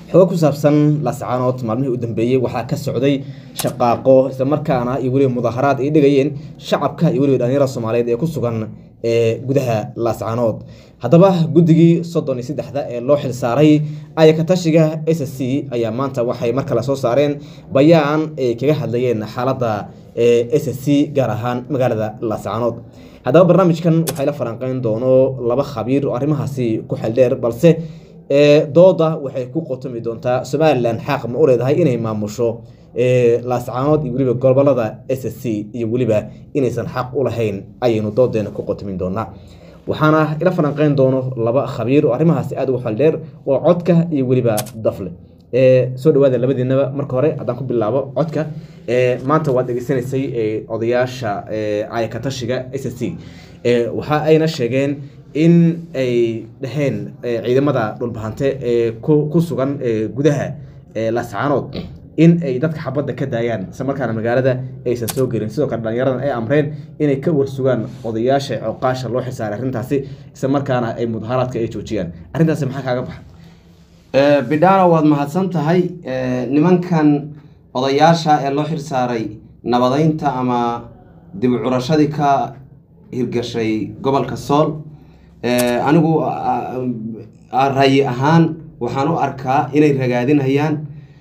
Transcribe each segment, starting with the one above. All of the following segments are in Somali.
xogo ku saabsan laascaanood maalmihii u dambeeyey waxaa ka socday shaqaaqo islamarkaana iyo weliba mudaharaad ay dhigayeen shacabka iyo weliba dhalinyarada soomaaliyeed ee ku sugan ee gudaha laascaanood haddaba guddigii soddon iyo saddexda ee loo xilsaaray ayakatashiga s c ayaa maanta waxay mar kale soo saareen bayaan ay kaga hadlayeen xaaladda s c gaar ahaan magaalada laascaanood haddaba barnaamijkan waxay la falanqeyn doono laba khabiir oo arrimahaasi ku xeldheer balse dooda waxay ku qotomi doontaa somalilan xaaq ma u leedahay inay maamusho laascaanood iyo weliba gobolada s c iyo weliba inaysan xaq u lahayn ayaynu doodeena ku qotomin doonaa waxaana ila falanqeyn doono laba khabiir oo arrimahaasi aada ugu xeldheer oo codka iyo weliba dafle soo dhawaada labadiinaba marka hore haddaan ku bilaabo codka maanta waad dhegeysanaysay odayaasha ayakatashiga s c waxa ayna sheegeen in ay dhaheen ciidamada dhulbahante ee ku sugan gudaha laascaanood in ay dadka xabadda ka daayaan isla markaana magaalada aysan soo gelin sidoo kale dhalinyaradan ay amreen inay ka warsugaan odayaasha coqaasha loo xisaaray arrintaasi isla markaana ay mudaharaadka ay joojiyaan arrintaasi maxaa kaaga baxa bidhaano waad mahadsan tahay nimankan odayaasha ee loo xirsaaray nabadeynta ama dib u curashadii ka hirgashay gobolka sool anigu rayi ahaan waxaan u arkaa inay ragaadinayaan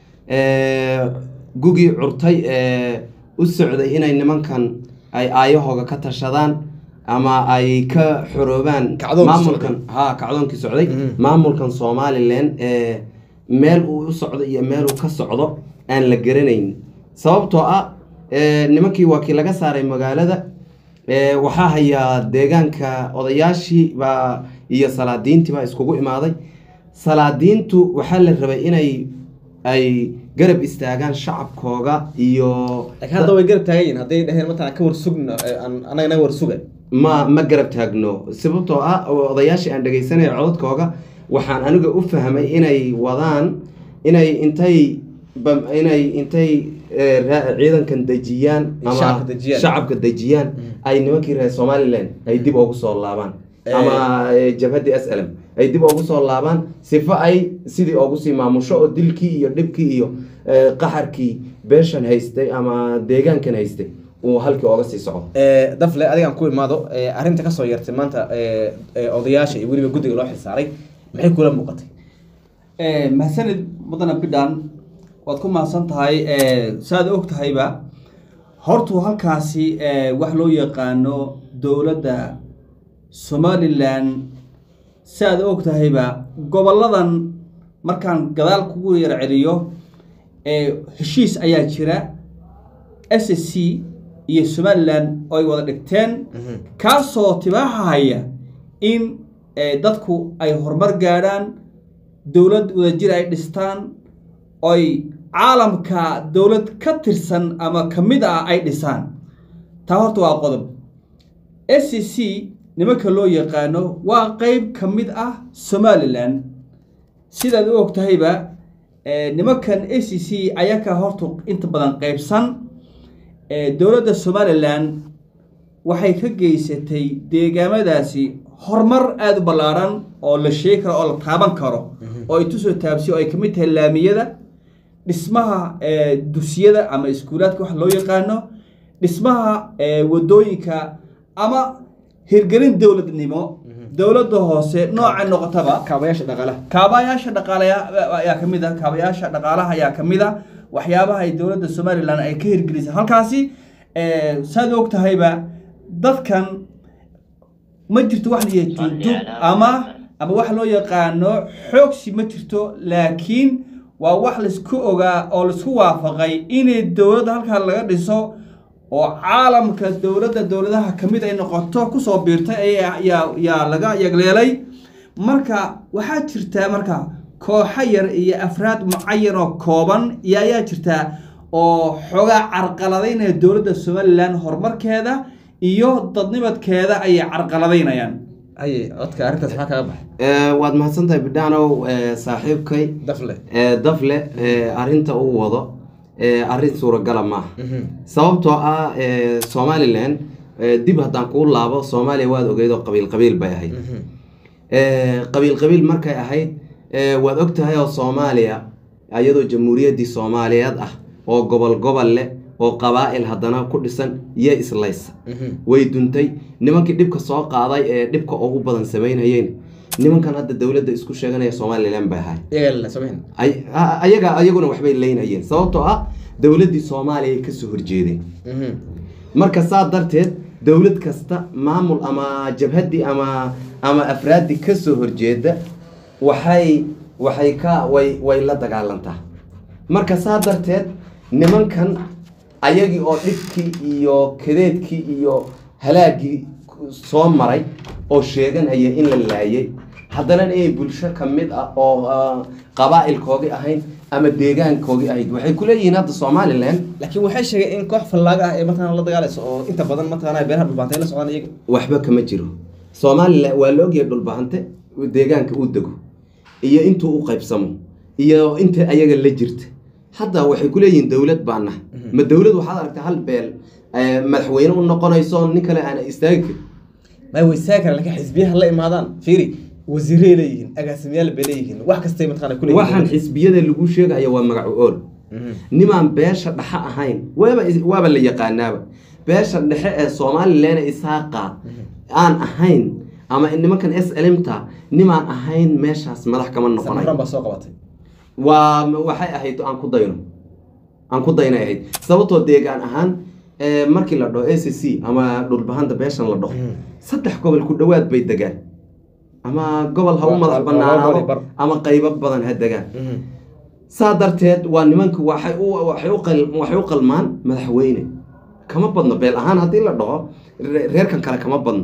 gugii curtay ee u socday inay nimankan ay aayahooga ka tashadaan ama ay ka xoroobaan maamulkan ha kacdoonkii socday maamulkan somalilan ee meel uu u socdo iyo meel uu ka socdo aan la garanayn sababtoo ah nimankii waa kii laga saaray magaalada waxaa hayaa deegaanka odayaashii baa iyo salaadiintii baa iskugu imaaday salaadiintu waxaa la rabay inay ay garab istaagaan shacabkooga iyo hadda way garab taagan yihin hadday dhaheen mataa ka warsugna anaga naga warsuga ma ma garab taagno sababtoo ah odayaashii aan dhegaysanaya codadkooga waxaan aniga u fahmay inay wadaan inay intay inay intay ciidankan dejiyaan ama shacabka dejiyaan ay nimankii reer somalilan ay dib ugu soo laabaan ama jabhaddii s lm ay dib ugu soo laabaan sifo ay sidii ugu sii maamusho oo dilkii iyo dhibkii iyo qaxarkii beeshan haystay ama deegaankan haystay uu halkii ooga sii socdo dafle adigaan ku imaado arrinta kasoo yartay maanta odayaasha iyo weliba guddiga loo xilsaaray maxay kula muuqatay mahadsanid mudana bidhan waad ku mahadsan tahay saaad og tahayba hortuu halkaasi wax loo yaqaano dowladda somalilan si aad og tahayba goboladan markaan gadaal kugu yar celiyo heshiis ayaa jira s c iyo somalilan oo ay wada dhigteen kaasoo tibaaxahaya in dadku ay horumar gaadhaan dowlad wadajir ay dhistaan oy caalamka dowlad ka tirsan ama ka mid ah ay dhisaan taa horta waa qodob s c c nimanka loo yaqaano waa qeyb ka mid ah somalilan sidaad u og tahayba nimankan a c c ayaa ka horta inta badan qeybsan dowladda somalilan waxay ka geysatay deegaamadaasi horumar aada u ballaaran oo la sheegi karo oo la taaban karo oo ay tusoo taabsiyo oo ay kamid tahay laamiyada dhismaha dugsiyada ama iskuulaadka wax loo yaqaano dhismaha wadooyinka ama hirgelin dowladnimo dowladda hoose nooca noqotaba kaabayaasha dhaqaalaha kaabayaasha dhaqaalaha ayaa ka mid a kaabayaasha dhaqaalaha ayaa ka mid a waxyaabaha ay dowladda somalilan ay ka hirgelisay halkaasi saad og tahayba dadkan ma jirto wax la juujub ama ama wax loo yaqaano xoogsi ma jirto laakiin waa wax laisku ogaa oo laisku waafaqay inay dowladda halkaa laga dhiso oo caalamka dowladda dowladaha ka mid ay noqoto kusoo biirtay yaa laga yagleelay marka waxaa jirtaa marka kooxo yar iyo afraad mucayan oo kooban iyo ayaa jirtaa oo xoogaa carqaladaynaya dowladda somalilan horumarkeeda iyo dadnimadkeeda ayay carqaladaynayaan aye codka arrintaas maxaa kaga baxay waad mahadsantahay bidhaanow saaxiibkay dafle dafle arrinta uu wado arrin suuragala maaha sababtoo ah somalilan dib haddaan kuu laabo soomaaliya waad ogeyd oo qabiil qabiil bay ahayd qabiil qabiil markay ahayd waad og tahay oo soomaaliya iyadoo jamhuuriyaddii soomaaliyeed ah oo gobol gobol leh oo qabaa'il haddana ku dhisan iyo islaysa way duntay nimankii dhibka soo qaaday ee dhibka ugu badan samaynayeen nimankan hadda dowladda isku sheeganaya somalilan bay ahay ayaga ayaguna waxbay leynayeen sababtoo ah dowladdii soomaaliya ay kasoo horjeedeen marka saa darteed dowlad kasta maamul ama jabhaddii ama ama afraaddii kasoo horjeeda waxay waxay ka way way la dagaalantaa marka saa darteed nimankan ayagii oo dhibkii iyo kadeedkii iyo halaagii soo maray oo sheeganaya in la laayay haddana inay bulsho ka mid ah oo qabaa'ilkoogii ahayn ama deegaankoogii ahayd waxay ku leeyihiin hadda somalilan laakiin waxay sheegeen in koox fallaaga ah ee mataqana la dagaalayso oo inta badan mataqana beeraha dhulbaantay la socdaan iyaga waxba kama jiro somalilan waa la ogyahay dhulbahante deegaanka uu dego iyo intuu u qaybsamo iyo inta ayaga la jirta hadda waxay ku leeyihiin dowlad baa nahay ma dowlad waxaad aragtay hal beel madaxweyne u noqonayso nin kale aan istaagi karin may waysaagi karaan laakiin xisbiyaha la imaadaan fiiri wasiiray leeyihiin agaasimayaal bay leeyihiin wax kastay mataqana ku waxaan xisbiyada lagu sheegaya waa magacu ool nimaan beesha dhexe ahayn waaba waaba la yaqaanaaba beesha dhexe ee somalilan isaaqa aan ahayn ama nimankan s lmta nimaan ahayn meeshaas madax kama noqonay baa soo qabatay waa waxay ahayd aan ku dayno aan ku daynay ahayd sababtoo deegaan ahaan markii la dhaho a c c ama dhulbahanta beeshan la dhaho saddex gobol ku dhowaad bay degaan ama gobol ha u madax banaanaado ama qaybo badan ha degaan saa darteed waa nimanku waxay waxay u qalmaan madaxweyne kama badno beel ahaan haddii la dhaho reerkan kale kama badno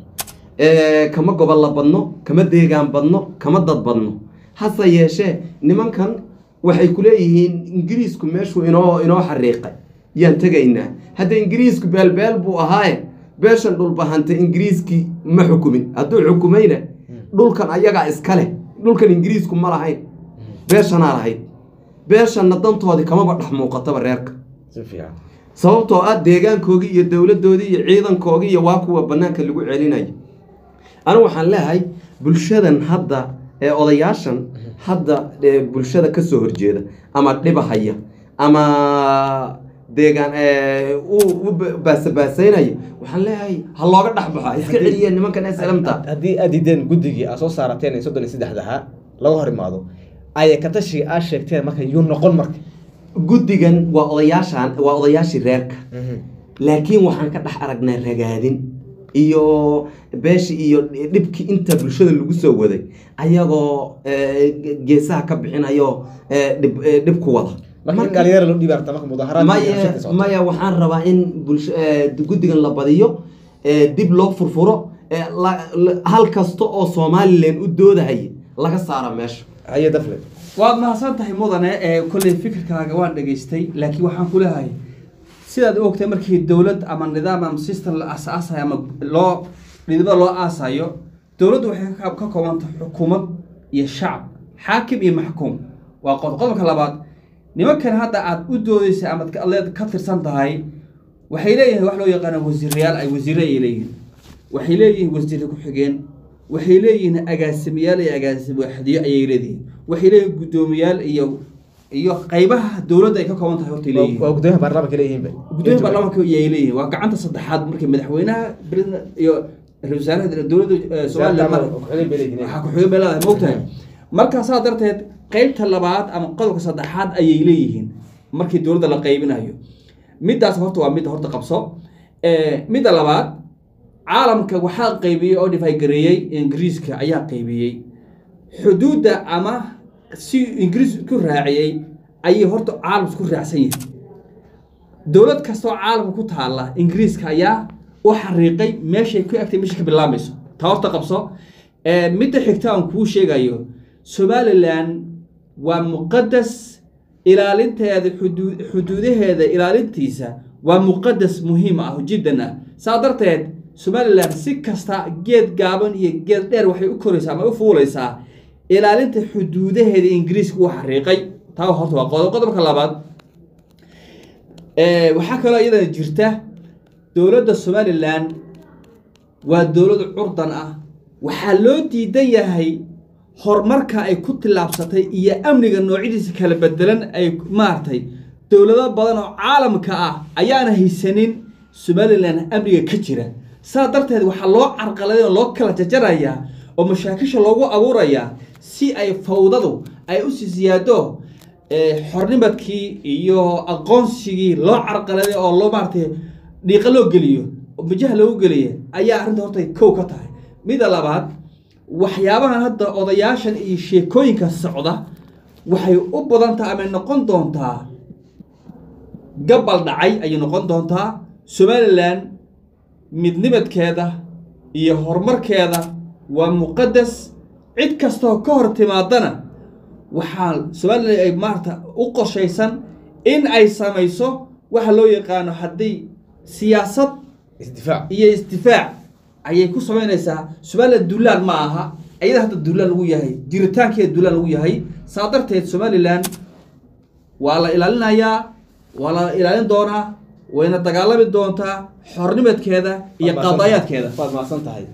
kama gobol la badno kama deegaan badno kama dad badno hase yeeshee nimankan waxay ku leeyihiin ingiriisku meeshuu inoo inoo xariiqay yaan tegaynaa hadda ingiriisku beelbeel buu ahaaye beeshan dhulbahantay ingiriiskii ma xukumin hadduu xukumayna dhulkan ayagaa iska leh dhulkan ingiriisku ma lahayn beeshanaa lahayd beeshanna dantoodii kamaba dhex muuqataba reerka sababtoo ah deegaankoogii iyo dowladdoodii iyo ciidankoogii iyo waa kuwa bannaanka lagu celinayo anigu waxaan leeyahay bulshadan hadda ee odayaashan hadda bulshada kasoo horjeeda ama dhibahaya ama deegaan u baasabaasaynaya waxaan leeyahay ha looga dhexbaxo iska celiya nimankan slmta haddii aad diideen guddigii aad soo saarateen ee soddon iyo saddexdaha laga hor imaado ayay katashii aad sheegteen marka yuu noqon marka guddigan waa odayaashan waa odayaashii reerka laakiin waxaan ka dhex aragnaa ragaadin iyo beeshii iyo dhibkii inta bulshada lagu soo waday ayagoo geesaha ka bixinayo dhib ku wada maya maya waxaan rabaa in guddigan la badiyo dib loo furfuro hal kasta oo somalilan u doodahaya laga saara meesha haye dafle waad mahadsan tahay mudane ee kolley fikirkaaga waan dhegaystay laakiin waxaan ku leehay sidaad u ogtay markii dowlad ama nidaam ama system la aasaasayo ama loo dhidibada loo aasayo dowladdu waxay ka koobantay xukuumad iyo shacab xaakim iyo maxkuum waa qodqodobka labaad nimankan hadda aad u doodaysa ama leed ka tirsan tahay waxay leeyihiin wax loo yaqaana wasiirayaal ay wasiire ay leeyihiin waxay leeyihiin wasiire ku-xigeen waxay leeyihiin agaasimayaal iyo agaasimo waxdiyo ayay leedihiin waxay leeyihiin guddoomiyaal iyo iyo qaybaha dowladda ay ka kooban tahay hortay leeyihiin waa gudoomiyaha baarlamaanka leeyihiinba gudoomiya baarlamaanka ayay leeyihiin waa gacanta saddexaad markii madaxweynaha president iyo ra-iisul wasaaraha dowladda somaliland waxaa ku-xigeen bay leedahay moogtahay markaa saa darteed qeybta labaad ama qodobka saddexaad ayay leeyihiin markii dowladda la qaybinayo middaas horta waa midda horta qabso midda labaad caalamka waxaa qaybiyey oo dhifaygareeyey ingiriiska ayaa qaybiyey xuduudda ama si ingiriis ku raaciyey ayay horta caalam isku raacsan yihin dowlad kastoo caalamka ku taalla ingiriiska ayaa u xariiqay meeshay ku egtay meesha ka bilaamayso taa horta qabso midda xigta aan kuu sheegayo somalilan waa muqadas ilaalinteeda xuduu xuduudaheeda ilaalintiisa waa muqadas muhiim ah jiddan ah saa darteed somalilan si kasta geed gaaban iyo geed dheer waxay u koraysaa ama u fuulaysaa ilaalinta xuduudaheeda ingiriiska u xariiqay taa horta waa qodob qodobka labaad waxaa kaloo iyadana jirta dowladda somalilan waa dowlad curdan ah waxaa loo diidan yahay horumarka ay ku tillaabsatay iyo amniga noocyadiisa kala bedelan ay maaragtay dowlado badan oo caalamka ah ayaana haysanin somalilan amniga ka jira saa darteed waxaa loo carqaladay oo loo kala jajarayaa oo mashaakisha loogu abuurayaa si ay fawdadu ay u sii siyaado xornimadkii iyo aqoonsigii loo carqaladay oo loo maaratay dhiiqa loo geliyo oo majaha loogu geliya ayaa arrinta horta kow ka tahay midda labaad waxyaabahan hadda odayaashan iyo sheekooyinka socda waxay u badan tahay amay noqon doontaa gabal dhacay ayay noqon doontaa somalilan midnimadkeeda iyo horumarkeeda waa muqadas cid kastoo ka hor timaadana waxaa somalilan ay maarata u qorshaysan in ay samayso waxa loo yaqaano haddii siyaasad isdifaac iyo isdifaac ayay ku samaynaysaa somalilan duulaan ma aha iyada hadda duulaan lagu yahay jiritaankeeda duulaan lagu yahay saa darteed somalilan waa la ilaalinayaa waa la ilaalin doonaa wayna dagaalami doontaa xornimadkeeda iyo qadaayaadkeeda waad mahadsan tahay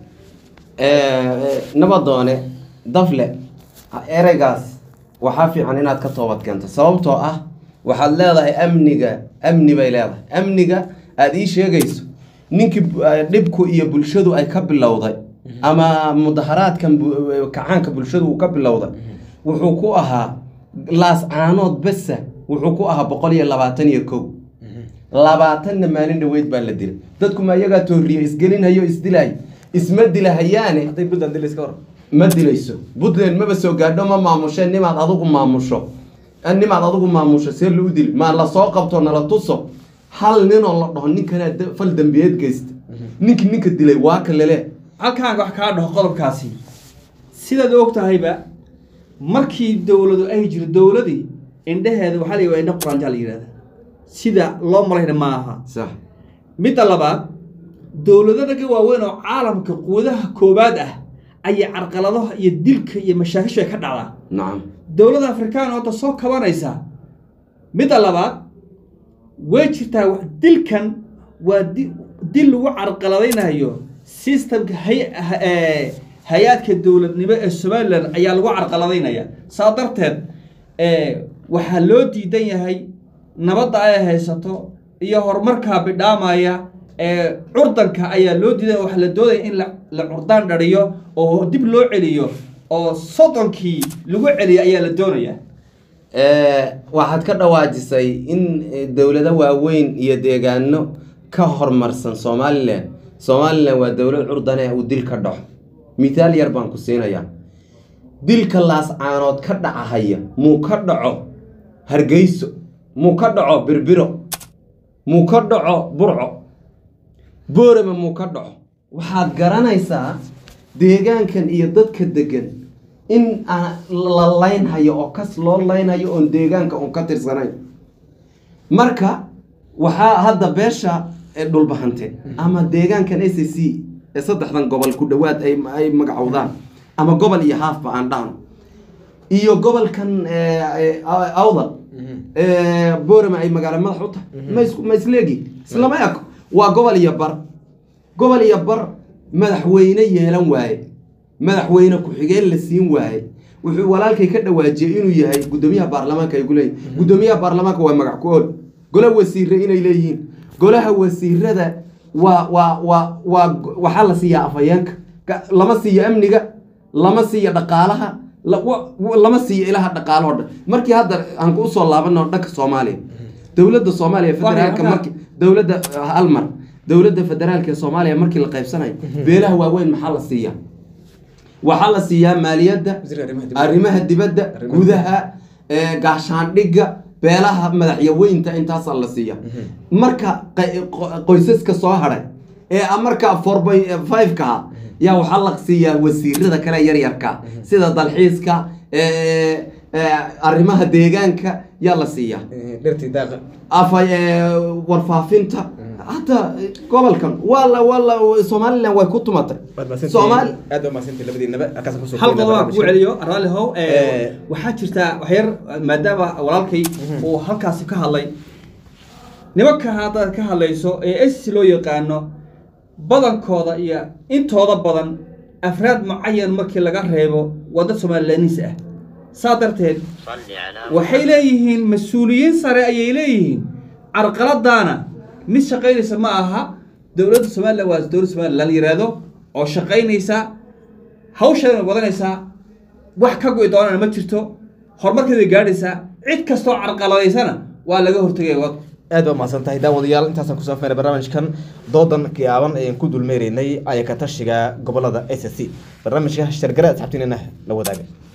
nabadoone dafle ereygaas waxaa fiican inaad ka toobad keento sababtoo ah waxaad leedahay amniga amni bay leedahay amniga aada ii sheegayso ninkii dhibku iyo bulshadu ay ka bilowday ama mudaharaadkan kacaanka bulshadu uu ka bilowday wuxuu ku ahaa laas caanood besa wuxuu ku ahaa boqol iyo labaatan iyo kow labaatanna maalin dhaweyd baa la dilay dadku ma iyagaa tooriye isgelinhayo isdilahay isma dilahayaane hadday puntland dilis ka hor ma dilayso puntland maba soo gaadho ma maamushe nimaad adigu maamusho nimaad adigu maamusho see lou dili maa lasoo qabto nala tuso hal ninoo la dhaho ninkanaa da- fal dambiyeed geysta ninkii ninka dilay waa ka lele halkaan wax kaa dhaho qodobkaasi sidaad og tahayba markii dowladu ay jiro dowladii indhaheeda waxaa la yidhahda indha quraanjaa la yidhahda sida loo malayna ma aha sax midda labaad dowlado naga waaweyn oo caalamka quudaha koowaad ah ayay carqaladaha iyo dilka iyo mashaakishu ay ka dhacdaa nacam dowladda afrikaan oo da soo kabanaysa midda labaad way jirtaa wax- dilkan waa di- dil lagu carqaladaynayo systemka hay- ha- ee, hay-aadka dowladnimo ee somalilan ayaa lagu carqaladaynaya saa darteed ee, waxaa loo diidan yahay nabadda ay haysato iyo horumarkaa bidhaamaya ee curdanka ayaa loo diidan waxaa la doodaya in la- la curdaan dhariyo oo dib loo celiyo oo soddonkii lagu celiyo ayaa la doonaya waxaad ka dhawaajisay in eh, dowlado waaweyn iyo deegaano ka horumarsan somalilan somalilan waa dowlad curdane uu dil ka dhaco mithaal yar baan ku siinayaa dilka laascaanood ka dhacahaya muu ka dhaco hargeyso muu ka dhaco birbiro muu ka dhaco burco boorama muu ka dhaco waxaad garanaysaa deegaankan iyo dadka degan in aan la laynhayo oo kas loo laynhayo oon deegaanka uun ka tirsanayn marka waxaa hadda beesha ee dhulbahante ama deegaankan a c c ee saddexdan gobol ku dhowaad ay ay magacowdaan ama gobol iyo haafba aan dhahno iyo gobolkan eh, eh, awdal ee boorama ay magaalo madax u tahay ma isku- ma isleegi islama eko waa gobol iyo bar gobol iyo bar madaxweyne yeelan waaye madaxweyne ku-xigeen la siin waaye wuxuu walaalkay ka dhawaajiyey inuu yahay guddoomiyaha baarlamaanka ay ku leeyihin guddoomiyaha baarlamaanka waa magac ku ool gola wasiire inay leeyihiin golaha wasiirada waa waa waa waa waxaa la siiyaa afhayeenka Ka- lama siiyo amniga lama siiyo dhaqaalaha la- wa- wa- lama siiyo ilaha dhaqaalahoo dhan markii hadda aan ku usoo laabano dhanka soomaaliya dowladda soomaaliya federaalka halkaa- marki dowladda halmar dowladda federaalka ee soomaaliya markii la qaybsanayo beelaha waaweyn maxaa la siiyaa waxaa la siiyaa maaliyadda wasiirka arrimaha dibadda. arrimaha dibadda Arrimaha gudaha ee, gaashaandhigga beelaha madaxyaweynta intaasaa la siiya marka qay- qo- qoysaska soo hadhay ee a- marka four by five-ka ah yaa waxaa la siiyaa wasiirada kale yaryarka sida dalxiiska ee, ee, arrimaha deegaanka yaa la siiyaa Eh, dhirtii daaqa afa ee, warfaafinta hadda eh, gobolkan waa la waa la somalilan way ku tumatay waad mahadsantihiin. soomaali aad baa mahadsantihiin labadiinaba halkaasaan kusoo hal koobnaa qodob aan kugu barnaamijka. celiyo raalli how Eh. waxaa jirta waxyar maadaama walaalkay uu halkaasi ka hadlay nimanka haddaad ka hadlayso ee s loo yaqaano badankooda iyo intooda badan afraad mucayan markii laga reebo waa dad somalilaaniis ah saa darteed waxay leeyihiin mas-uuliyiin sare ayay leeyihiin carqaladaana mid shaqaynaysa ma aha dowladda somalilan waa dowladda somalilan la yiraahdo oo shaqaynaysa hawsheedana wadanaysaa wax ka go'i doonana ma jirto horumarkeeda gaadhaysaa cid kastoo carqaladaysana waa laga hortegaya wad aad baa mahadsan tahay daawadayaal intaasaan kusoo afmeeray barnaamijkan doodan gaaban ayaan ku dulmeeraynay ayaka tashiga gobolada s c barnaamijka shargare asxaabtiinana la wadaaga